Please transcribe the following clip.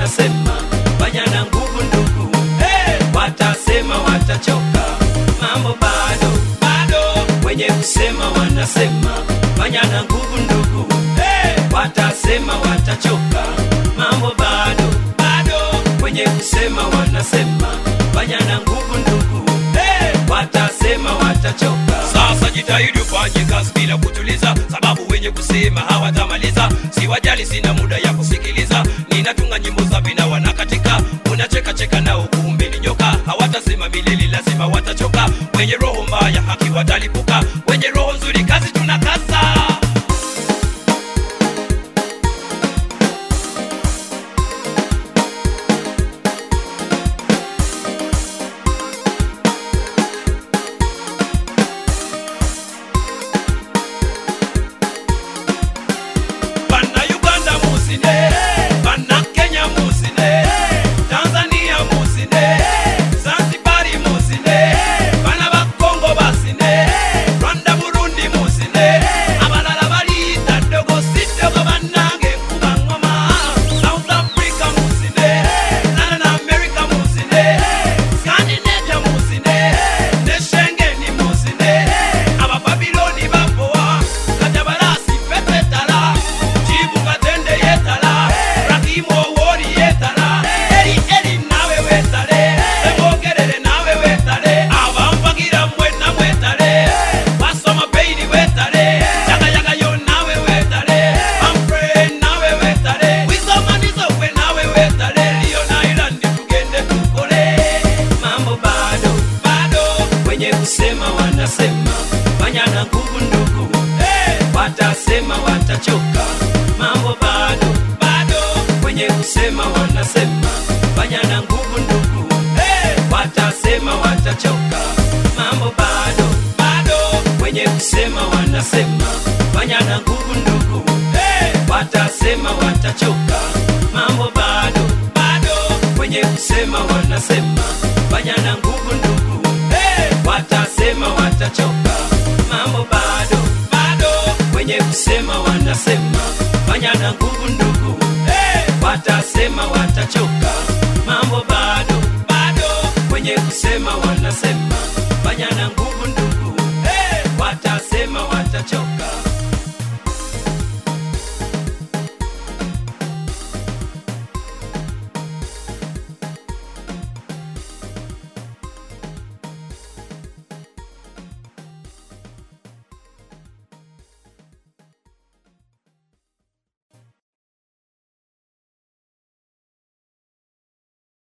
wanasema fanya na nguvu ndugu hey! watasema watachoka mambo bado bado wenye kusema wanasema fanya na nguvu ndugu hey! watasema watachoka mambo bado bado wenye kusema wanasema fanya na nguvu ndugu hey! watasema watachoka sasa jitahidi ufanye kazi bila kutuliza sababu wenye kusema hawatamaliza siwajali sina muda ya kusikiliza ninatunga nyimbo za vina wanakatika unachekacheka nao kumbe ni nyoka hawatasema milele lazima watachoka wenye roho mbaya haki watalipuka wenye roho nzuri kazi tunakasa bana uganda musine bana kenya musine tanzania musine zanzibari musine bana bakongo basine rwanda burundi musine abalala baliyita dogo sidogo banange nkuba ngoma south africa musine latin america musine scandinavia musine ne shengeni musine abababiloni baboa katabalasi pepetala chibukatende yetala rakimu owori yetala eri eri nawe wetale emogerere nawe wetale abampagira mwena mwetale basoma beini wetale yagayagayo nawe wetale amfre nawe wetale wisomanizowe nawe wetale liona ilandi tugende tukole mambo bado bado wenye kusema wanasema fanya na nguvu ndugu hey! watasema watachoka mambo bado bado wenye kusema wanasema fanya na nguvu ndugu hey! watasema watachoka mambo bado bado wenye kusema wanasema fanya na nguvu ndugu hey! watasema watachoka mambo bado bado wenye kusema wanasema fanya na nguvu ndugu hey! watasema watachoka mambo bado bado wenye kusema wanasema fanya na nguvu ndugu hey! watasema watachoka mambo bado bado wenye kusema wanasema